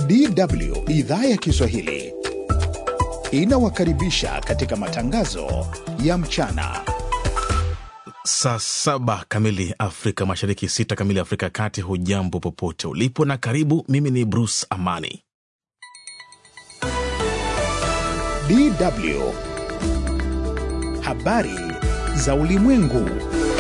DW idhaa ya Kiswahili inawakaribisha katika matangazo ya mchana. Saa saba kamili Afrika Mashariki, sita kamili Afrika ya Kati. Hujambo popote ulipo na karibu. Mimi ni Bruce Amani. DW habari za ulimwengu.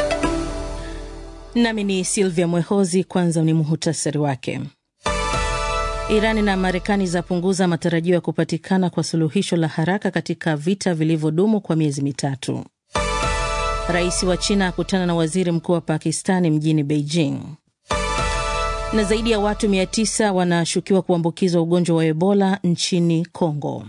Nami ni Silvia Mwehozi. Kwanza ni muhutasari wake. Irani na Marekani zapunguza matarajio ya kupatikana kwa suluhisho la haraka katika vita vilivyodumu kwa miezi mitatu. Rais wa China akutana na waziri mkuu wa Pakistani mjini Beijing. Na zaidi ya watu 900 wanashukiwa kuambukizwa ugonjwa wa Ebola nchini Kongo.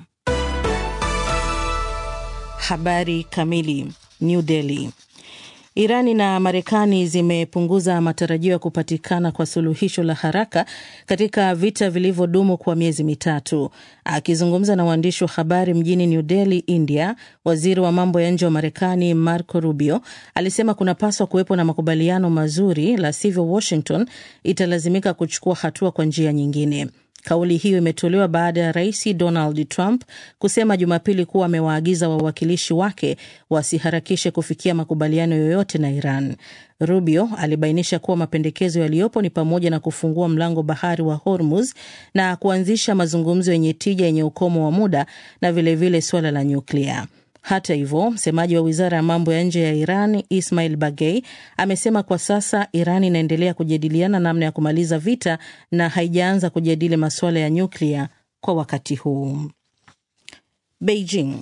Habari kamili. New Delhi. Irani na Marekani zimepunguza matarajio ya kupatikana kwa suluhisho la haraka katika vita vilivyodumu kwa miezi mitatu. Akizungumza na waandishi wa habari mjini New Delhi, India, waziri wa mambo ya nje wa Marekani Marco Rubio alisema kunapaswa kuwepo na makubaliano mazuri, la sivyo Washington italazimika kuchukua hatua kwa njia nyingine. Kauli hiyo imetolewa baada ya rais Donald Trump kusema Jumapili kuwa amewaagiza wawakilishi wake wasiharakishe kufikia makubaliano yoyote na Iran. Rubio alibainisha kuwa mapendekezo yaliyopo ni pamoja na kufungua mlango bahari wa Hormuz na kuanzisha mazungumzo yenye tija yenye ukomo wa muda na vilevile suala la nyuklia. Hata hivyo, msemaji wa wizara ya mambo ya nje ya Iran Ismail Bagei amesema kwa sasa Iran inaendelea kujadiliana namna ya kumaliza vita na haijaanza kujadili masuala ya nyuklia kwa wakati huu. Beijing.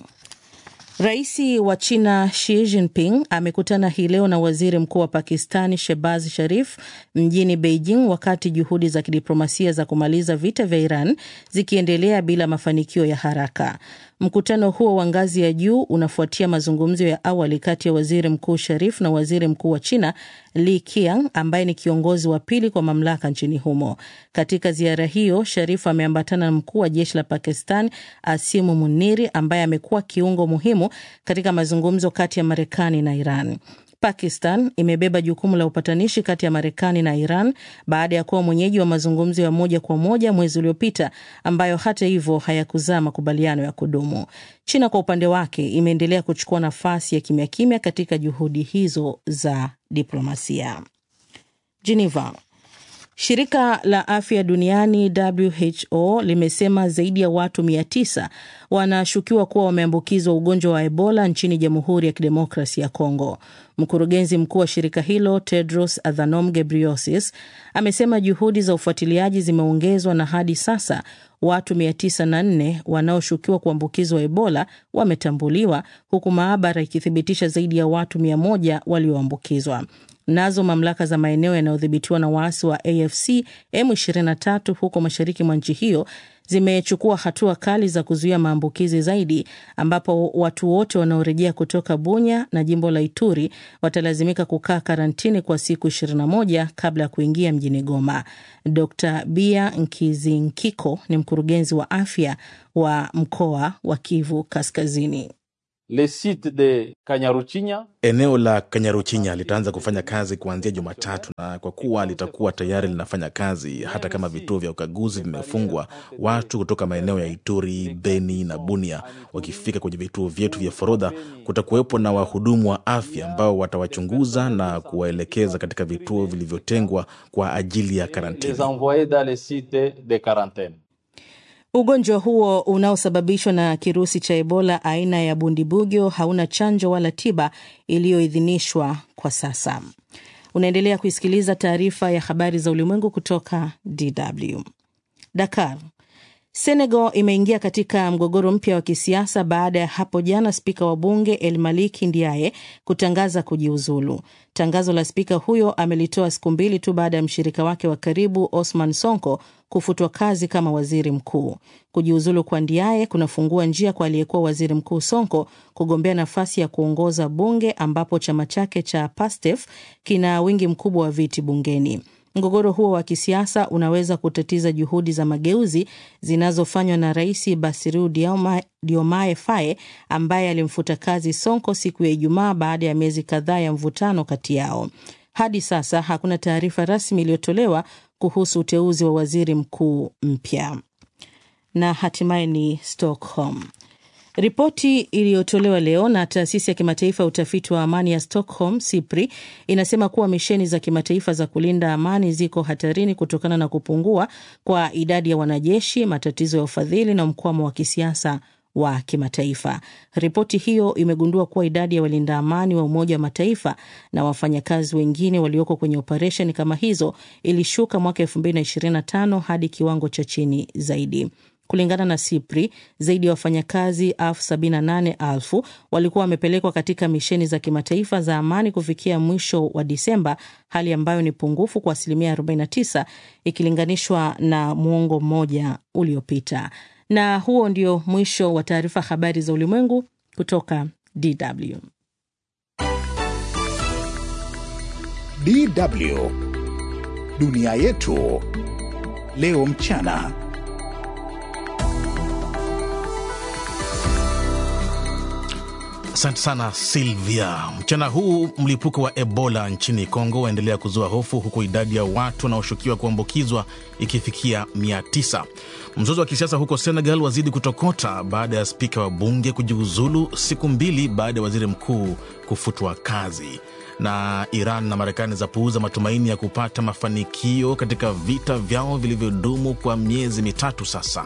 Rais wa China Xi Jinping amekutana hii leo na waziri mkuu wa Pakistani Shehbaz Sharif mjini Beijing, wakati juhudi za kidiplomasia za kumaliza vita vya Iran zikiendelea bila mafanikio ya haraka. Mkutano huo wa ngazi ya juu unafuatia mazungumzo ya awali kati ya waziri mkuu Sharif na waziri mkuu wa China Li Qiang ambaye ni kiongozi wa pili kwa mamlaka nchini humo. Katika ziara hiyo, Sharif ameambatana na mkuu wa jeshi la Pakistan Asimu Muniri ambaye amekuwa kiungo muhimu katika mazungumzo kati ya Marekani na Iran. Pakistan imebeba jukumu la upatanishi kati ya Marekani na Iran baada ya kuwa mwenyeji wa mazungumzo ya moja kwa moja mwezi uliopita ambayo hata hivyo hayakuzaa makubaliano ya kudumu. China kwa upande wake imeendelea kuchukua nafasi ya kimya kimya katika juhudi hizo za diplomasia. Geneva. Shirika la afya duniani WHO limesema zaidi ya watu 900 wanashukiwa kuwa wameambukizwa ugonjwa wa Ebola nchini Jamhuri ya Kidemokrasi ya Kongo. Mkurugenzi mkuu wa shirika hilo Tedros Adhanom Ghebreyesus amesema juhudi za ufuatiliaji zimeongezwa na hadi sasa watu 904 wanaoshukiwa kuambukizwa Ebola wametambuliwa huku maabara ikithibitisha zaidi ya watu 100 walioambukizwa. Nazo mamlaka za maeneo yanayodhibitiwa na waasi wa AFC M23 huko mashariki mwa nchi hiyo zimechukua hatua kali za kuzuia maambukizi zaidi, ambapo watu wote wanaorejea kutoka Bunya na jimbo la Ituri watalazimika kukaa karantini kwa siku 21 kabla ya kuingia mjini Goma. Dr Bia Nkizinkiko ni mkurugenzi wa afya wa mkoa wa Kivu Kaskazini. Le site de Kanyaruchinya. Eneo la Kanyaruchinya litaanza kufanya kazi kuanzia Jumatatu, na kwa kuwa litakuwa tayari linafanya kazi hata kama vituo vya ukaguzi vimefungwa, watu kutoka maeneo ya Ituri, Beni na Bunia wakifika kwenye vituo vyetu vya forodha, kutakuwepo na wahudumu wa afya ambao watawachunguza na kuwaelekeza katika vituo vilivyotengwa kwa ajili ya karantini. Les envoyer dans les sites de quarantaine. Ugonjwa huo unaosababishwa na kirusi cha Ebola aina ya bundibugyo hauna chanjo wala tiba iliyoidhinishwa kwa sasa. Unaendelea kuisikiliza taarifa ya habari za ulimwengu kutoka DW. Dakar. Senegal imeingia katika mgogoro mpya wa kisiasa baada ya hapo jana spika wa bunge El Maliki Ndiaye kutangaza kujiuzulu. Tangazo la spika huyo amelitoa siku mbili tu baada ya mshirika wake wa karibu Osman Sonko kufutwa kazi kama waziri mkuu. Kujiuzulu kwa Ndiaye kunafungua njia kwa aliyekuwa waziri mkuu Sonko kugombea nafasi ya kuongoza bunge ambapo chama chake cha PASTEF kina wingi mkubwa wa viti bungeni. Mgogoro huo wa kisiasa unaweza kutatiza juhudi za mageuzi zinazofanywa na Rais Bassirou Diomaye Diomaye Faye ambaye alimfuta kazi Sonko siku ya Ijumaa baada ya miezi kadhaa ya mvutano kati yao. Hadi sasa hakuna taarifa rasmi iliyotolewa kuhusu uteuzi wa waziri mkuu mpya. na hatimaye ni Stockholm. Ripoti iliyotolewa leo na taasisi ya kimataifa ya utafiti wa amani ya Stockholm SIPRI inasema kuwa misheni za kimataifa za kulinda amani ziko hatarini kutokana na kupungua kwa idadi ya wanajeshi, matatizo ya ufadhili na mkwamo wa kisiasa wa kimataifa. Ripoti hiyo imegundua kuwa idadi ya walinda amani wa Umoja wa Mataifa na wafanyakazi wengine walioko kwenye operesheni kama hizo ilishuka mwaka 2025 hadi kiwango cha chini zaidi. Kulingana na SIPRI, zaidi ya wafanyakazi elfu sabini na nane elfu walikuwa wamepelekwa katika misheni za kimataifa za amani kufikia mwisho wa Disemba, hali ambayo ni pungufu kwa asilimia 49 ikilinganishwa na muongo mmoja uliopita. Na huo ndio mwisho wa taarifa habari za ulimwengu kutoka DW. DW dunia yetu leo mchana. Asante sana Silvia. Mchana huu mlipuko wa Ebola nchini Kongo waendelea kuzua hofu, huku idadi ya watu wanaoshukiwa kuambukizwa ikifikia mia tisa. Mzozo wa kisiasa huko Senegal wazidi kutokota baada ya spika wa bunge kujiuzulu siku mbili baada ya waziri mkuu kufutwa kazi. Na Iran na Marekani zapuuza matumaini ya kupata mafanikio katika vita vyao vilivyodumu kwa miezi mitatu sasa.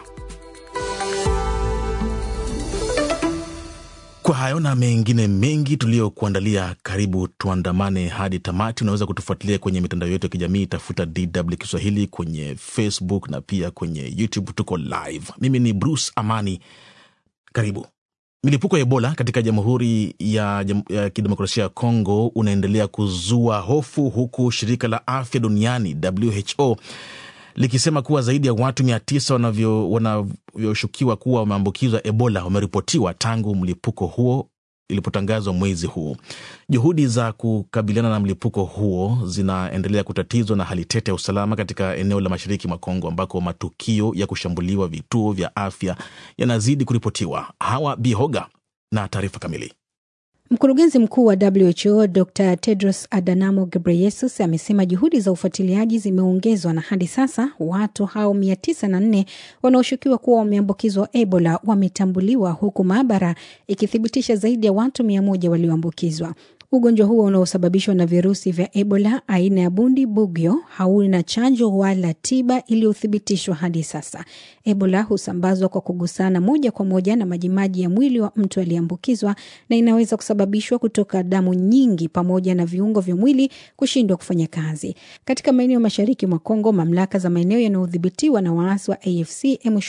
Kwa hayo na mengine mengi tuliyokuandalia, karibu tuandamane hadi tamati. Unaweza kutufuatilia kwenye mitandao yetu ya kijamii, tafuta DW Kiswahili kwenye Facebook na pia kwenye YouTube, tuko live. Mimi ni Bruce Amani, karibu. Milipuko ya Ebola katika Jamhuri ya, ya Kidemokrasia ya Kongo unaendelea kuzua hofu, huku shirika la afya duniani WHO likisema kuwa zaidi ya watu mia tisa wanavyoshukiwa kuwa wameambukizwa Ebola wameripotiwa tangu mlipuko huo ilipotangazwa mwezi huu. Juhudi za kukabiliana na mlipuko huo zinaendelea kutatizwa na hali tete ya usalama katika eneo la mashariki mwa Kongo ambako matukio ya kushambuliwa vituo vya afya yanazidi kuripotiwa. Hawa Bihoga na taarifa kamili. Mkurugenzi mkuu wa WHO Dr Tedros Adhanom Ghebreyesus amesema juhudi za ufuatiliaji zimeongezwa na hadi sasa watu hao mia tisa na nne wanaoshukiwa kuwa wameambukizwa Ebola wametambuliwa huku maabara ikithibitisha zaidi ya watu mia moja walioambukizwa. Ugonjwa huo unaosababishwa na virusi vya Ebola aina ya bundi bugyo hauna chanjo wala tiba iliyothibitishwa hadi sasa. Ebola husambazwa kwa kugusana moja kwa moja na majimaji ya mwili wa mtu aliyeambukizwa na inaweza kusababishwa kutoka damu nyingi pamoja na viungo vya mwili kushindwa kufanya kazi. Katika maeneo mashariki mwa Kongo, mamlaka za maeneo yanayodhibitiwa na waasi wa AFC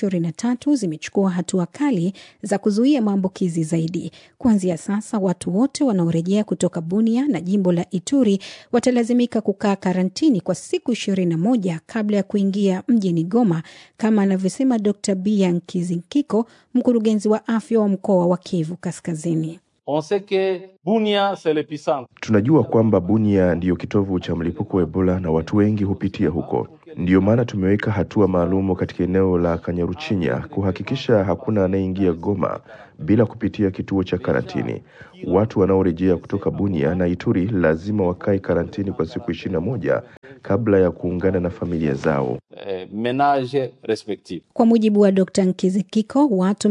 M23 zimechukua hatua kali za kuzuia maambukizi zaidi. Kuanzia sasa, watu wote wanaorejea kutoka Bunia na jimbo la Ituri watalazimika kukaa karantini kwa siku ishirini na moja kabla ya kuingia mjini Goma, kama anavyosema Dr Bia Nkizinkiko, mkurugenzi wa afya wa mkoa wa Kivu Kaskazini. On sait que Bunia c'est l'épicentre. Tunajua kwamba Bunia ndiyo kitovu cha mlipuko wa Ebola na watu wengi hupitia huko. Ndiyo maana tumeweka hatua maalumu katika eneo la Kanyaruchinya kuhakikisha hakuna anayeingia Goma bila kupitia kituo cha karantini. Watu wanaorejea kutoka Bunia na Ituri lazima wakae karantini kwa siku ishirini na moja kabla ya kuungana na familia zao. Eh, menage respectif. Kwa mujibu wa Dr Nkizikiko, watu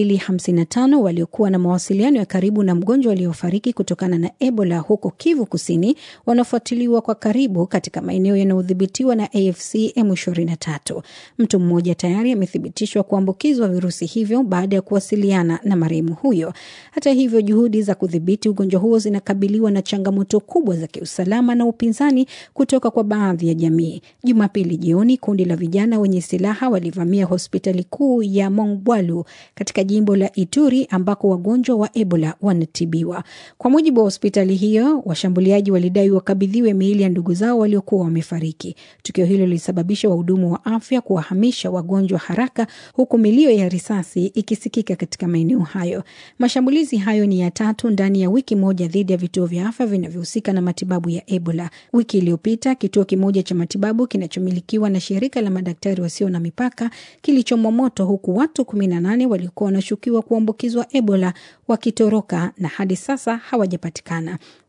255 waliokuwa na mawasiliano ya karibu na mgonjwa aliyofariki kutokana na Ebola huko Kivu Kusini wanafuatiliwa kwa karibu katika maeneo yanayodhibitiwa na AFC M23. Mtu mmoja tayari amethibitishwa kuambukizwa virusi hivyo baada ya kuwasiliana na marehemu huyo. Hata hivyo, juhudi za kudhibiti ugonjwa huo zinakabiliwa na changamoto kubwa za kiusalama na upinzani kutoka kwa baadhi ya jamii. Jumapili jioni, kundi la vijana wenye silaha walivamia hospitali kuu ya Mongwalu katika jimbo la Ituri ambako wagonjwa wa Ebola wanatibiwa. Kwa mujibu wa hospitali hiyo, washambuliaji walidai wakabidhiwe miili ya ndugu zao waliokuwa wamefariki. Tukio hilo lilisababisha wahudumu wa afya kuwahamisha wagonjwa haraka, huku milio ya risasi ikisikika katika maeneo hayo. Mashambulizi hayo ni ya tatu ndani ya wiki moja dhidi ya vituo vya afya vinavyohusika na matibabu ya Ebola. Wiki iliyopita kituo kimoja cha matibabu kinachomilikiwa na shirika la madaktari wasio na mipaka kilichomwa moto, huku watu 18 waliokuwa wanashukiwa kuambukizwa Ebola wakitoroka na hadi sasa hawajapatikana.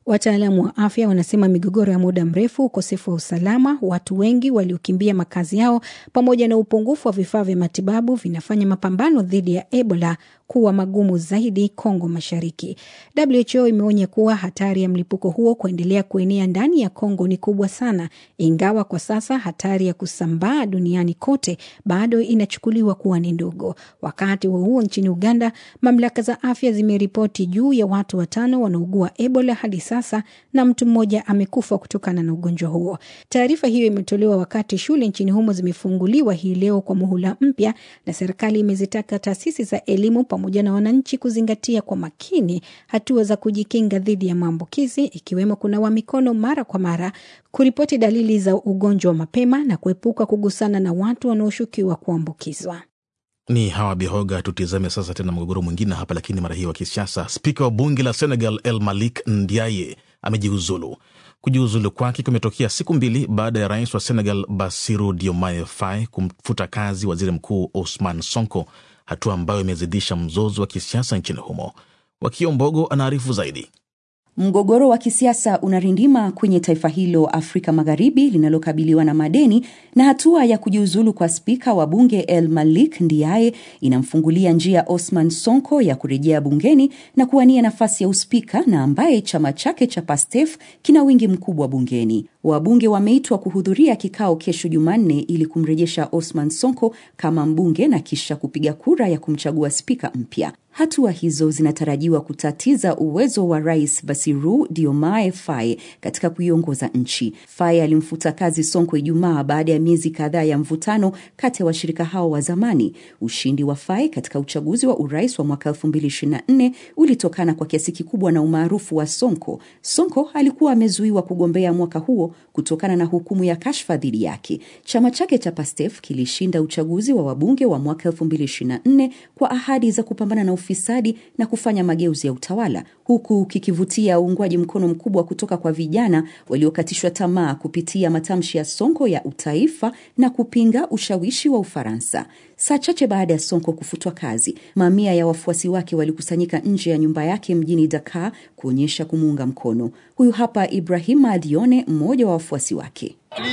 Wataalamu wa afya wanasema migogoro ya muda mrefu, ukosefu wa usalama, watu wengi waliokimbia makazi yao, pamoja na upungufu wa vifaa vya matibabu vinafanya mapambano dhidi ya Ebola kuwa magumu zaidi Kongo Mashariki. WHO imeonya kuwa hatari ya mlipuko huo kuendelea kuenea ndani ya Kongo ni kubwa sana, ingawa kwa sasa hatari ya kusambaa duniani kote bado inachukuliwa kuwa ni ndogo. Wakati huo huo, nchini Uganda, mamlaka za afya zimeripoti juu ya watu watano wanaugua Ebola hadi sasa na mtu mmoja amekufa kutokana na ugonjwa huo. Taarifa hiyo imetolewa wakati shule nchini humo zimefunguliwa hii leo kwa muhula mpya, na serikali imezitaka taasisi za elimu pamoja na wananchi kuzingatia kwa makini hatua za kujikinga dhidi ya maambukizi ikiwemo kunawa mikono mara kwa mara, kuripoti dalili za ugonjwa mapema na kuepuka kugusana na watu wanaoshukiwa kuambukizwa. Ni Hawa Bihoga. Tutizame sasa tena mgogoro mwingine hapa, lakini mara hii wa kisiasa. Spika wa bunge la Senegal El Malik Ndiaye amejiuzulu. Kujiuzulu kwake kumetokea siku mbili baada ya rais wa Senegal Bassirou Diomaye Faye kumfuta kazi waziri mkuu Ousmane Sonko, hatua ambayo imezidisha mzozo wa kisiasa nchini humo. Wakio Mbogo anaarifu zaidi. Mgogoro wa kisiasa unarindima kwenye taifa hilo Afrika Magharibi linalokabiliwa na madeni, na hatua ya kujiuzulu kwa spika wa bunge El Malik Ndiaye inamfungulia njia Osman Sonko ya kurejea bungeni na kuwania nafasi ya uspika, na ambaye chama chake cha Pastef kina wingi mkubwa bungeni. Wabunge wameitwa kuhudhuria kikao kesho Jumanne ili kumrejesha Osman Sonko kama mbunge na kisha kupiga kura ya kumchagua spika mpya. Hatua hizo zinatarajiwa kutatiza uwezo wa rais Bassirou Diomaye Faye katika kuiongoza nchi. Faye alimfuta kazi Sonko Ijumaa baada ya miezi kadhaa ya mvutano kati ya washirika hao wa zamani. Ushindi wa Faye katika uchaguzi wa urais wa mwaka 2024 ulitokana kwa kiasi kikubwa na umaarufu wa Sonko. Sonko alikuwa amezuiwa kugombea mwaka huo kutokana na hukumu ya kashfa dhidi yake. Chama chake cha Pastef kilishinda uchaguzi wa wabunge wa mwaka 2024 kwa ahadi za kupambana na ufisadi na kufanya mageuzi ya utawala huku kikivutia uungwaji mkono mkubwa kutoka kwa vijana waliokatishwa tamaa kupitia matamshi ya Sonko ya utaifa na kupinga ushawishi wa Ufaransa. Saa chache baada ya Sonko kufutwa kazi, mamia ya wafuasi wake walikusanyika nje ya nyumba yake mjini Dakar kuonyesha kumuunga mkono. Huyu hapa Ibrahima Dione, mmoja wa wafuasi wake.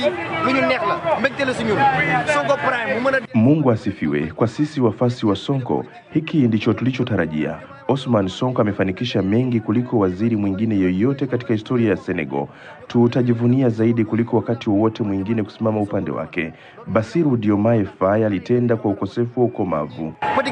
Mungu asifiwe. Kwa sisi wafasi wa Sonko, hiki ndicho tulichotarajia. Osman Sonko amefanikisha mengi kuliko waziri mwingine yoyote katika historia ya Senegal. Tutajivunia zaidi kuliko wakati wowote mwingine kusimama upande wake. Bassirou Diomaye Faye alitenda kwa ukosefu wa ukomavu.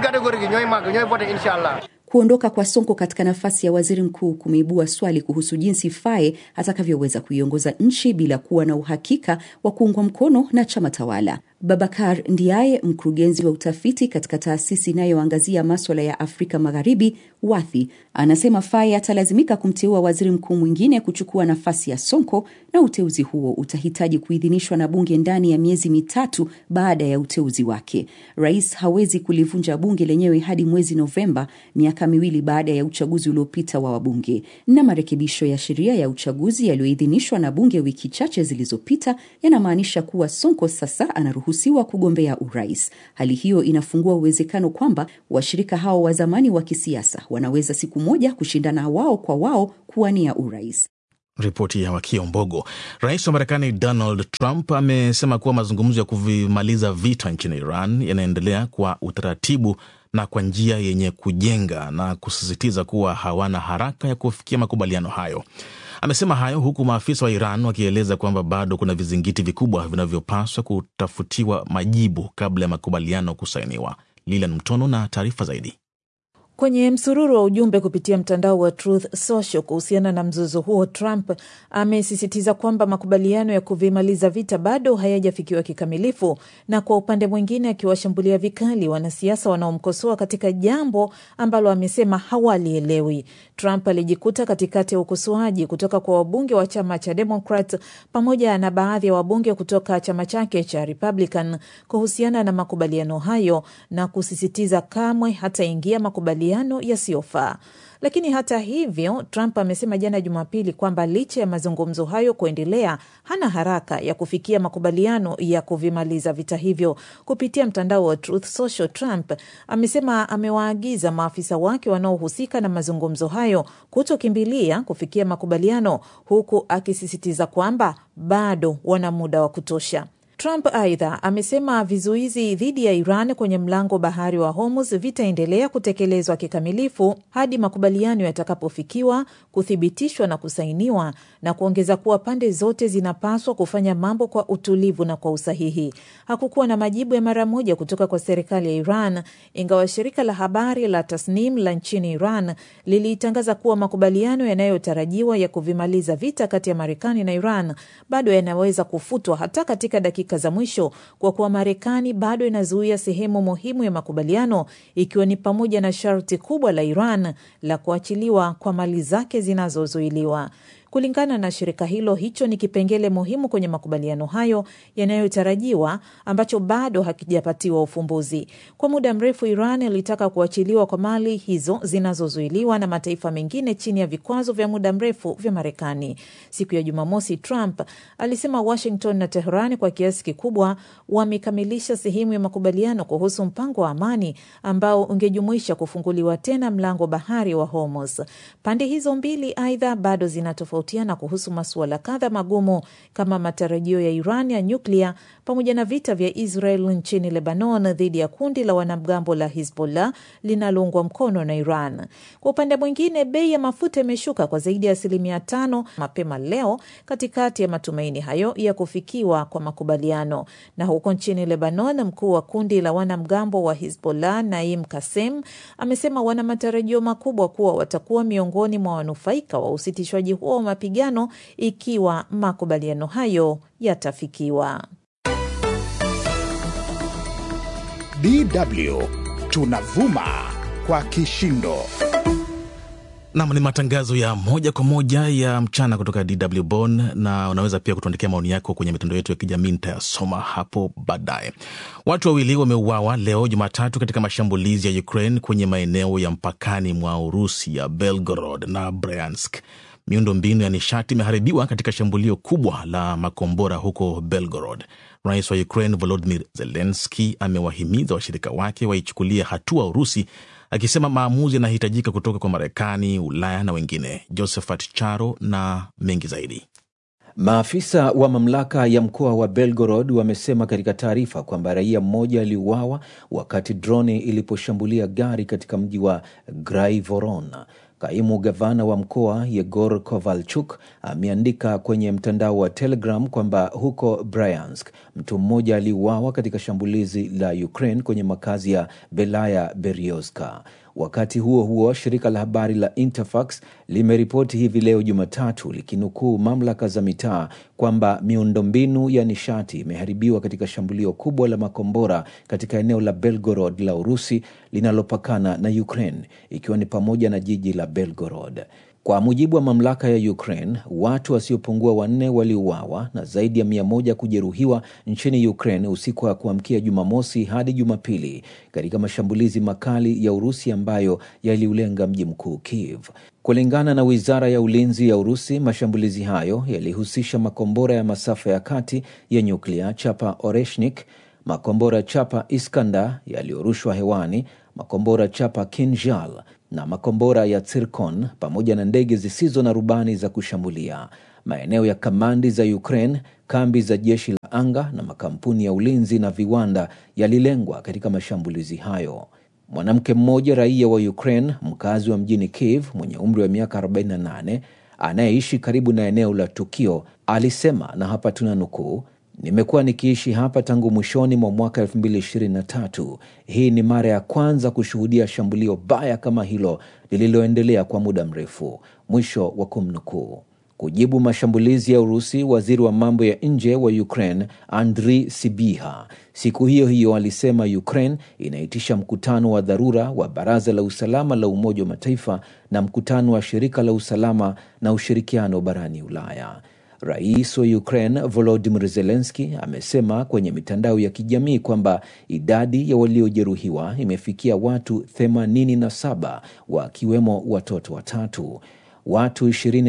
Kuondoka kwa Sonko katika nafasi ya waziri mkuu kumeibua swali kuhusu jinsi Faye atakavyoweza kuiongoza nchi bila kuwa na uhakika wa kuungwa mkono na chama tawala. Babakar Ndiaye, mkurugenzi wa utafiti katika taasisi inayoangazia maswala ya Afrika Magharibi, Wathi, anasema Faye atalazimika kumteua waziri mkuu mwingine kuchukua nafasi ya Sonko, na uteuzi huo utahitaji kuidhinishwa na bunge ndani ya miezi mitatu baada ya uteuzi wake. Rais hawezi kulivunja bunge lenyewe hadi mwezi Novemba, miaka miwili baada ya uchaguzi uliopita wa wabunge. Na marekebisho ya sheria ya uchaguzi yaliyoidhinishwa na bunge wiki chache zilizopita yanamaanisha kuwa Sonko sasa anaruhusiwa kugombea urais. Hali hiyo inafungua uwezekano kwamba washirika hao wa zamani wa kisiasa wanaweza siku moja kushindana wao kwa wao kuwania urais. Ripoti ya Wakio Mbogo. Rais wa Marekani Donald Trump amesema kuwa mazungumzo ya kuvimaliza vita nchini Iran yanaendelea kwa utaratibu na kwa njia yenye kujenga na kusisitiza kuwa hawana haraka ya kufikia makubaliano hayo. Amesema hayo huku maafisa wa Iran wakieleza kwamba bado kuna vizingiti vikubwa vinavyopaswa kutafutiwa majibu kabla ya makubaliano kusainiwa. Lilan Mtono na taarifa zaidi. Kwenye msururu wa ujumbe kupitia mtandao wa Truth Social kuhusiana na mzozo huo, Trump amesisitiza kwamba makubaliano ya kuvimaliza vita bado hayajafikiwa kikamilifu, na kwa upande mwingine akiwashambulia vikali wanasiasa wanaomkosoa katika jambo ambalo amesema hawalielewi. Trump alijikuta katikati ya ukosoaji kutoka kwa wabunge wa chama cha Democrat pamoja na baadhi ya wabunge kutoka chama chake cha Republican kuhusiana na makubaliano hayo na kusisitiza kamwe hataingia makubaliano makubaliano yasiyofaa. Lakini hata hivyo, Trump amesema jana Jumapili kwamba licha ya mazungumzo hayo kuendelea, hana haraka ya kufikia makubaliano ya kuvimaliza vita hivyo. Kupitia mtandao wa Truth Social, Trump amesema amewaagiza maafisa wake wanaohusika na mazungumzo hayo kutokimbilia kufikia makubaliano, huku akisisitiza kwamba bado wana muda wa kutosha. Trump aidha amesema vizuizi dhidi ya Iran kwenye mlango bahari wa Hormuz vitaendelea kutekelezwa kikamilifu hadi makubaliano yatakapofikiwa, kuthibitishwa na kusainiwa, na kuongeza kuwa pande zote zinapaswa kufanya mambo kwa utulivu na kwa usahihi. Hakukuwa na majibu ya mara moja kutoka kwa serikali ya Iran, ingawa shirika la habari la Tasnim la nchini Iran lilitangaza kuwa makubaliano yanayotarajiwa ya kuvimaliza vita kati ya Marekani na Iran bado yanaweza kufutwa hata katika dakika za mwisho kwa kuwa Marekani bado inazuia sehemu muhimu ya makubaliano ikiwa ni pamoja na sharti kubwa la Iran la kuachiliwa kwa mali zake zinazozuiliwa. Kulingana na shirika hilo, hicho ni kipengele muhimu kwenye makubaliano hayo yanayotarajiwa ambacho bado hakijapatiwa ufumbuzi. Kwa muda mrefu, Iran ilitaka kuachiliwa kwa mali hizo zinazozuiliwa na mataifa mengine chini ya vikwazo vya muda mrefu vya Marekani. Siku ya Jumamosi, Trump alisema Washington na Teherani kwa kiasi kikubwa wamekamilisha sehemu ya makubaliano kuhusu mpango wa amani ambao ungejumuisha kufunguliwa tena mlango bahari wa Hormuz. Pande hizo mbili aidha bado zinatofautiana kuhusu masuala kadha magumu kama matarajio ya Iran ya nyuklia pamoja na vita vya Israel nchini Lebanon dhidi ya kundi la wanamgambo la Hizbollah linaloungwa mkono na Iran. Kwa upande mwingine, bei ya mafuta imeshuka kwa zaidi ya asilimia tano mapema leo katikati ya matumaini hayo ya kufikiwa kwa makubaliano. Na huko nchini Lebanon, mkuu wa kundi la wanamgambo wa Hizbollah Naim Kasem amesema wana matarajio makubwa kuwa watakuwa miongoni mwa wanufaika wa usitishwaji huo wa mapigano ikiwa makubaliano hayo yatafikiwa. DW tunavuma kwa kishindo. Nam ni matangazo ya moja kwa moja ya mchana kutoka DW Bonn, na unaweza pia kutuandikia maoni yako kwenye mitandao yetu ya kijamii, nitayasoma hapo baadaye. Watu wawili wameuawa leo Jumatatu katika mashambulizi ya Ukraine kwenye maeneo ya mpakani mwa Urusi ya Belgorod na Bryansk. Miundo mbinu ya nishati imeharibiwa katika shambulio kubwa la makombora huko Belgorod. Rais wa Ukraine Volodymyr Zelensky amewahimiza washirika wake waichukulia hatua Urusi, akisema maamuzi yanahitajika kutoka kwa Marekani, Ulaya na wengine. Josephat Charo na mengi zaidi. Maafisa wa mamlaka ya mkoa wa Belgorod wamesema katika taarifa kwamba raia mmoja aliuawa wakati droni iliposhambulia gari katika mji wa Graivoron. Kaimu gavana wa mkoa Yegor Kovalchuk ameandika kwenye mtandao wa Telegram kwamba huko Bryansk mtu mmoja aliuawa katika shambulizi la Ukraine kwenye makazi ya Belaya Berioska. Wakati huo huo, shirika la habari la Interfax limeripoti hivi leo Jumatatu likinukuu mamlaka za mitaa kwamba miundombinu ya nishati imeharibiwa katika shambulio kubwa la makombora katika eneo la Belgorod la Urusi linalopakana na Ukraine, ikiwa ni pamoja na jiji la Belgorod. Kwa mujibu wa mamlaka ya Ukraine, watu wasiopungua wanne waliuawa na zaidi ya mia moja kujeruhiwa nchini Ukraine usiku wa kuamkia Jumamosi hadi Jumapili katika mashambulizi makali ya Urusi ambayo yaliulenga mji mkuu Kiev. Kulingana na wizara ya ulinzi ya Urusi, mashambulizi hayo yalihusisha makombora ya masafa ya kati ya nyuklia chapa Oreshnik, makombora chapa Iskandar yaliyorushwa hewani, makombora chapa Kinjal na makombora ya Tsirkon pamoja na ndege zisizo na rubani za kushambulia. Maeneo ya kamandi za Ukraine, kambi za jeshi la anga na makampuni ya ulinzi na viwanda yalilengwa katika mashambulizi hayo. Mwanamke mmoja raia wa Ukraine, mkazi wa mjini Kiev, mwenye umri wa miaka 48 anayeishi karibu na eneo la tukio, alisema na hapa tuna nukuu: Nimekuwa nikiishi hapa tangu mwishoni mwa mwaka 2023. Hii ni mara ya kwanza kushuhudia shambulio baya kama hilo lililoendelea kwa muda mrefu. Mwisho wa kumnukuu. Kujibu mashambulizi ya Urusi, waziri wa mambo ya nje wa Ukraine Andrii Sibiha siku hiyo hiyo alisema Ukraine inaitisha mkutano wa dharura wa Baraza la Usalama la Umoja wa Mataifa na mkutano wa Shirika la Usalama na Ushirikiano barani Ulaya. Rais wa Ukraine Volodymyr Zelensky amesema kwenye mitandao ya kijamii kwamba idadi ya waliojeruhiwa imefikia watu 87 wakiwemo watoto watatu. Watu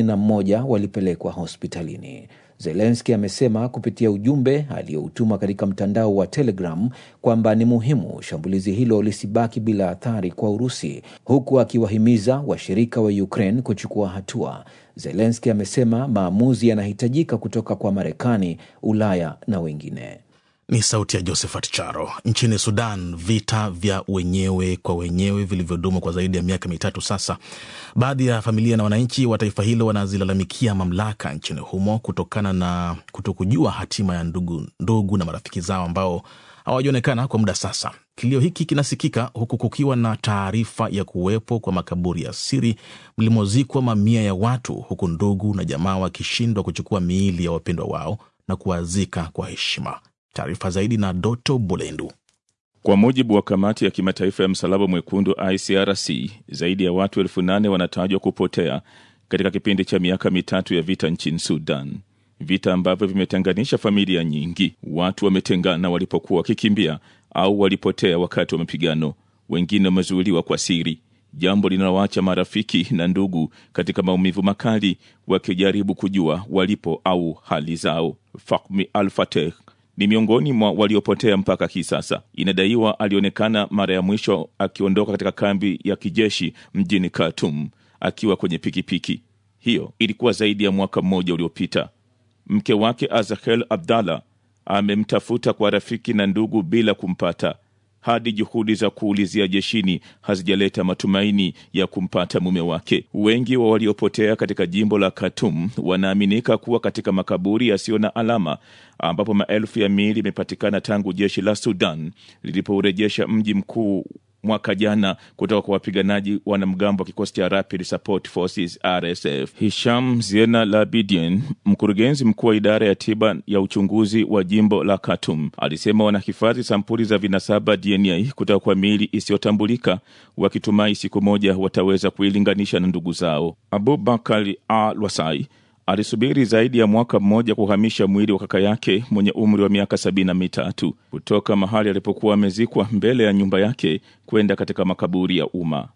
21 walipelekwa hospitalini. Zelensky amesema kupitia ujumbe aliyoutuma katika mtandao wa Telegram kwamba ni muhimu shambulizi hilo lisibaki bila athari kwa Urusi, huku akiwahimiza washirika wa Ukraine kuchukua hatua. Zelensky amesema maamuzi yanahitajika kutoka kwa Marekani, Ulaya na wengine. Ni sauti ya Josephat Charo. Nchini Sudan, vita vya wenyewe kwa wenyewe vilivyodumu kwa zaidi ya miaka mitatu sasa, baadhi ya familia na wananchi wa taifa hilo wanazilalamikia mamlaka nchini humo kutokana na kutokujua hatima ya ndugu, ndugu na marafiki zao ambao hawajaonekana kwa muda sasa. Kilio hiki kinasikika huku kukiwa na taarifa ya kuwepo kwa makaburi ya siri mlimozikwa mamia ya watu, huku ndugu na jamaa wakishindwa kuchukua miili ya wapendwa wao na kuwazika kwa heshima. Taarifa zaidi na Doto Bulendu. Kwa mujibu wa kamati ya kimataifa ya msalaba mwekundu ICRC, zaidi ya watu elfu nane wanatajwa kupotea katika kipindi cha miaka mitatu ya vita nchini Sudan, vita ambavyo vimetenganisha familia nyingi. Watu wametengana walipokuwa wakikimbia au walipotea wakati wa mapigano, wengine wamezuiliwa kwa siri, jambo linaloacha marafiki na ndugu katika maumivu makali, wakijaribu kujua walipo au hali zao. Fahmi Al-Fateh ni miongoni mwa waliopotea mpaka hii sasa. Inadaiwa alionekana mara ya mwisho akiondoka katika kambi ya kijeshi mjini Khartoum akiwa kwenye pikipiki. Hiyo ilikuwa zaidi ya mwaka mmoja uliopita. Mke wake Azahel Abdallah amemtafuta kwa rafiki na ndugu bila kumpata hadi juhudi za kuulizia jeshini hazijaleta matumaini ya kumpata mume wake. Wengi wa waliopotea katika jimbo la Khartoum wanaaminika kuwa katika makaburi yasiyo na alama, ambapo maelfu ya miili imepatikana tangu jeshi la Sudan lilipourejesha mji mkuu mwaka jana kutoka kwa wapiganaji wanamgambo wa kikosi cha Rapid Support Forces RSF. Hisham Ziena Labidien, mkurugenzi mkuu wa idara ya tiba ya uchunguzi wa jimbo la Khartoum, alisema wanahifadhi sampuli za vinasaba DNA kutoka kwa miili isiyotambulika, wakitumai siku moja wataweza kuilinganisha na ndugu zao. Abubakar Al Wasai alisubiri zaidi ya mwaka mmoja kuhamisha mwili wa kaka yake mwenye umri wa miaka sabini na mitatu kutoka mahali alipokuwa amezikwa mbele ya nyumba yake kwenda katika makaburi ya umma.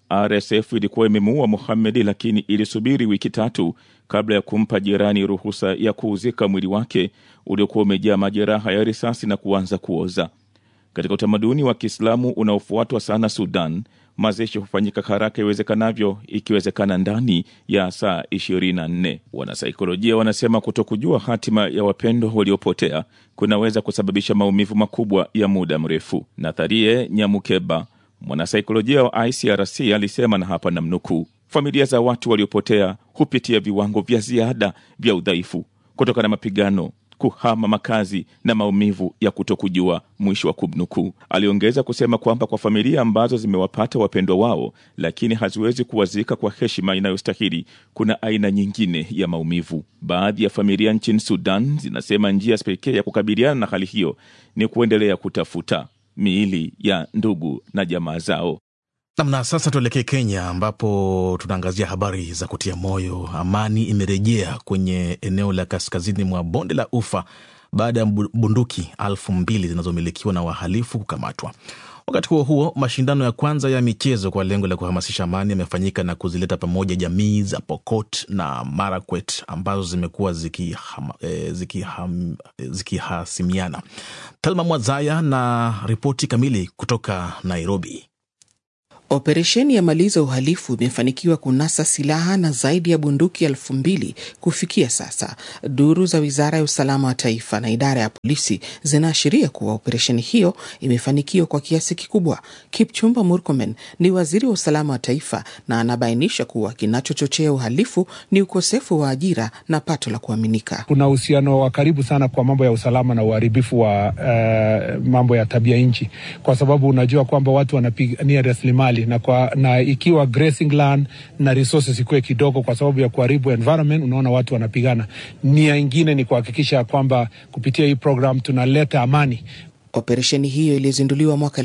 RSF ilikuwa imemuua Muhamedi, lakini ilisubiri wiki tatu kabla ya kumpa jirani ruhusa ya kuuzika mwili wake uliokuwa umejaa majeraha ya risasi na kuanza kuoza. Katika utamaduni wa Kiislamu unaofuatwa sana Sudan, mazishi hufanyika haraka iwezekanavyo, ikiwezekana ndani ya saa 24. Wanasaikolojia wanasema kutokujua hatima ya wapendwa waliopotea kunaweza kusababisha maumivu makubwa ya muda mrefu. Natharie Nyamukeba, mwanasaikolojia wa ICRC, alisema, na hapa namnukuu, familia za watu waliopotea hupitia viwango vya ziada vya udhaifu kutokana na mapigano kuhama makazi na maumivu ya kutokujua, mwisho wa kumnukuu. Aliongeza kusema kwamba kwa familia ambazo zimewapata wapendwa wao lakini haziwezi kuwazika kwa heshima inayostahili, kuna aina nyingine ya maumivu. Baadhi ya familia nchini Sudan zinasema njia pekee ya kukabiliana na hali hiyo ni kuendelea kutafuta miili ya ndugu na jamaa zao. Namna sasa, tuelekee Kenya ambapo tunaangazia habari za kutia moyo. Amani imerejea kwenye eneo la kaskazini mwa bonde la Ufa baada ya bunduki elfu mbili zinazomilikiwa na wahalifu kukamatwa. Wakati huo huo, mashindano ya kwanza ya michezo kwa lengo la kuhamasisha amani yamefanyika na kuzileta pamoja jamii za Pokot na Marakwet ambazo zimekuwa zikihasimiana ziki ziki Thelma Mwazaya na ripoti kamili kutoka Nairobi. Operesheni ya maliza uhalifu imefanikiwa kunasa silaha na zaidi ya bunduki elfu mbili kufikia sasa. Duru za wizara ya usalama wa taifa na idara ya polisi zinaashiria kuwa operesheni hiyo imefanikiwa kwa kiasi kikubwa. Kipchumba Murkomen ni waziri wa usalama wa taifa na anabainisha kuwa kinachochochea uhalifu ni ukosefu wa ajira na pato la kuaminika. Kuna uhusiano wa karibu sana kwa mambo ya usalama na uharibifu wa uh, mambo ya tabia nchi, kwa sababu unajua kwamba watu wanapigania rasilimali na, kwa, na ikiwa grazing land na resources ikuwe kidogo kwa sababu ya kuharibu environment, unaona watu wanapigana. Nia ingine ni kuhakikisha kwamba kupitia hii program tunaleta amani Operesheni hiyo iliyozinduliwa mwaka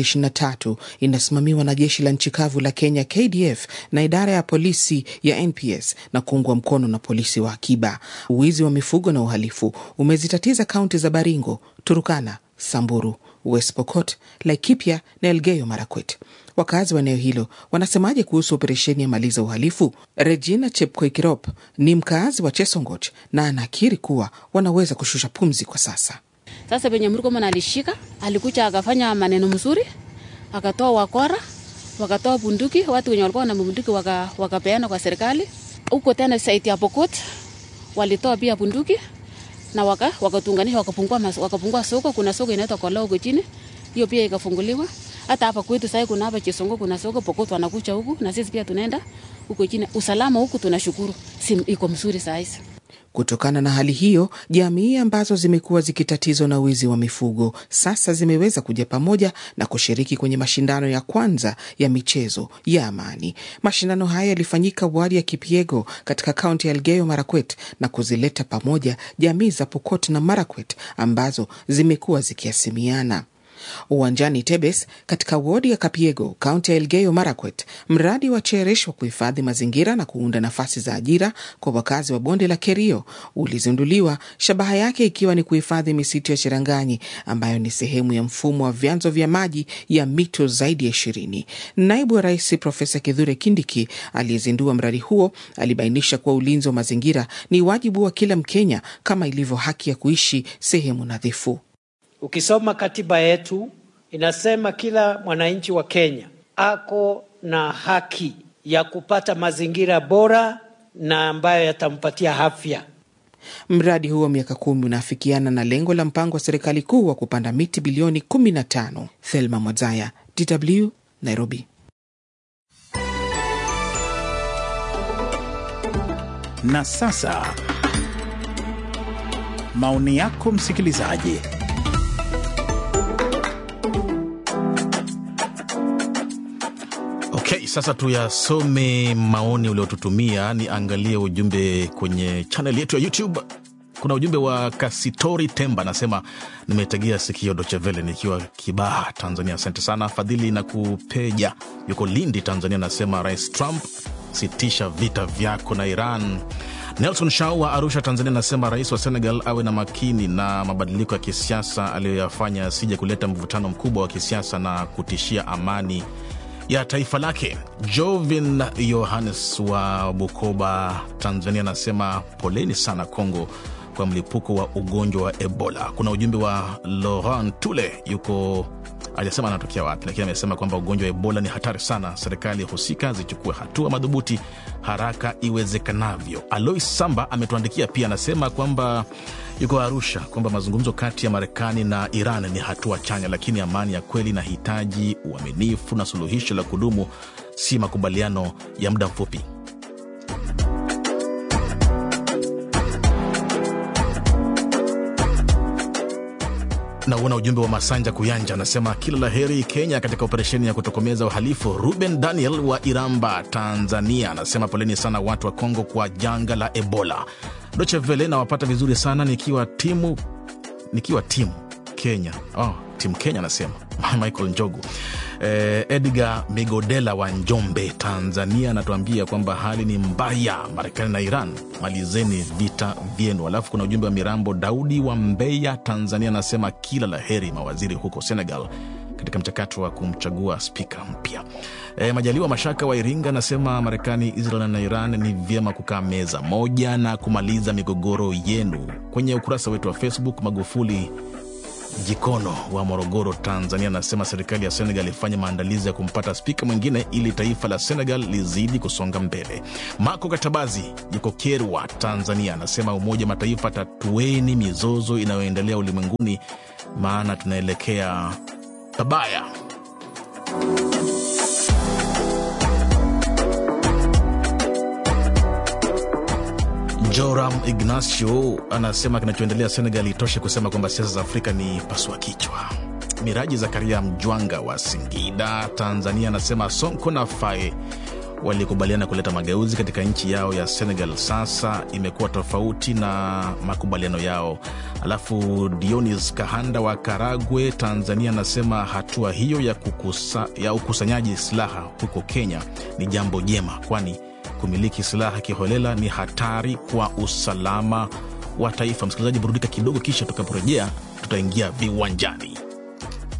2023 inasimamiwa na jeshi la nchi kavu la Kenya KDF na idara ya polisi ya NPS na kuungwa mkono na polisi wa akiba. Uwizi wa mifugo na uhalifu umezitatiza kaunti za Baringo, Turukana, Samburu, West Pokot, Laikipia na Elgeyo Marakwet. Wakazi wa eneo hilo wanasemaje kuhusu operesheni ya maliza uhalifu? Regina Chepkoikirop ni mkaazi wa Chesongoch na anakiri kuwa wanaweza kushusha pumzi kwa sasa. Sasa venye Murkomen alishika, alikuja akafanya maneno mzuri, akatoa wakora, wakatoa bunduki, watu wenye walikuwa na bunduki waka, wakapeana kwa serikali. Huko tena saiti ya Pokot walitoa pia bunduki na waka, wakatunganisha wakapungua, mas, wakapungua soko. Kuna soko inaitwa Kola huko chini, hiyo pia ikafunguliwa. Hata hapa kwetu sasa kuna hapa Chisongo kuna soko Pokot wanakucha huku na sisi pia tunaenda huko chini. Usalama huku tunashukuru, si iko mzuri saa hizi. Kutokana na hali hiyo, jamii ambazo zimekuwa zikitatizwa na wizi wa mifugo sasa zimeweza kuja pamoja na kushiriki kwenye mashindano ya kwanza ya michezo ya amani. Mashindano haya yalifanyika wadi ya Kipiego katika kaunti ya Elgeyo Marakwet na kuzileta pamoja jamii za Pokot na Marakwet ambazo zimekuwa zikiasimiana. Uwanjani Tebes katika wodi ya Kapiego, kaunti ya Elgeyo Marakwet, mradi wa Cherish wa kuhifadhi mazingira na kuunda nafasi za ajira kwa wakazi wa bonde la Kerio ulizinduliwa, shabaha yake ikiwa ni kuhifadhi misitu ya Cheranganyi ambayo ni sehemu ya mfumo wa vyanzo vya maji ya mito zaidi ya ishirini. Naibu wa Rais Profesa Kithure Kindiki aliyezindua mradi huo alibainisha kuwa ulinzi wa mazingira ni wajibu wa kila Mkenya kama ilivyo haki ya kuishi sehemu nadhifu. Ukisoma katiba yetu inasema kila mwananchi wa Kenya ako na haki ya kupata mazingira bora na ambayo yatampatia afya. Mradi huo miaka kumi unaafikiana na lengo la mpango wa serikali kuu wa kupanda miti bilioni 15. Thelma Mwazaya, DW, Nairobi. Na sasa maoni yako msikilizaji. Okay, sasa tuyasome maoni uliotutumia. Niangalie ujumbe kwenye chaneli yetu ya YouTube. Kuna ujumbe wa Kasitori Temba anasema nimetegea sikio Dochevele nikiwa Kibaha, Tanzania. Asante sana. Fadhili na Kupeja yuko Lindi, Tanzania, anasema Rais Trump, sitisha vita vyako na Iran. Nelson Shau wa Arusha, Tanzania, anasema rais wa Senegal awe na makini na mabadiliko ya kisiasa aliyoyafanya, asije kuleta mvutano mkubwa wa kisiasa na kutishia amani ya taifa lake. Jovin Yohannes wa Bukoba, Tanzania, anasema poleni sana Kongo kwa mlipuko wa ugonjwa wa Ebola. Kuna ujumbe wa Laurent Tule, yuko ajasema anatokea wapi, lakini amesema kwamba ugonjwa wa Ebola ni hatari sana, serikali husika zichukue hatua madhubuti haraka iwezekanavyo. Alois Samba ametuandikia pia, anasema kwamba yuko Arusha, kwamba mazungumzo kati ya Marekani na Iran ni hatua chanya, lakini amani ya kweli inahitaji uaminifu na suluhisho la kudumu, si makubaliano ya muda mfupi. Nauona ujumbe wa Masanja Kuyanja anasema kila la heri Kenya katika operesheni ya kutokomeza uhalifu. Ruben Daniel wa Iramba, Tanzania anasema poleni sana watu wa Kongo kwa janga la Ebola. Doche Vele nawapata vizuri sana nikiwa timu nikiwa timu Kenya. Oh, timu Kenya anasema Michael Njogu. Eh, Edgar Migodela wa Njombe, Tanzania anatuambia kwamba hali ni mbaya, Marekani na Iran malizeni vita vyenu. Alafu kuna ujumbe wa Mirambo Daudi wa Mbeya, Tanzania anasema kila la heri mawaziri huko Senegal katika mchakato wa kumchagua spika mpya. E, Majaliwa Mashaka wa Iringa anasema Marekani, Israel na Iran ni vyema kukaa meza moja na kumaliza migogoro yenu. Kwenye ukurasa wetu wa Facebook, Magufuli Jikono wa Morogoro, Tanzania anasema serikali ya Senegal ifanye maandalizi ya kumpata spika mwingine ili taifa la Senegal lizidi kusonga mbele. Mako Katabazi yuko Kerwa, Tanzania anasema Umoja Mataifa, tatueni mizozo inayoendelea ulimwenguni, maana tunaelekea pabaya. Joram Ignacio anasema kinachoendelea Senegal itoshe kusema kwamba siasa za Afrika ni pasua kichwa. Miraji Zakaria Mjwanga wa Singida, Tanzania anasema Sonko na Fae walikubaliana kuleta mageuzi katika nchi yao ya Senegal sasa imekuwa tofauti na makubaliano yao. Alafu Dionis Kahanda wa Karagwe, Tanzania, anasema hatua hiyo ya, kukusa, ya ukusanyaji silaha huko Kenya ni jambo jema, kwani kumiliki silaha kiholela ni hatari kwa usalama wa taifa. Msikilizaji, burudika kidogo, kisha tutakaporejea tutaingia viwanjani.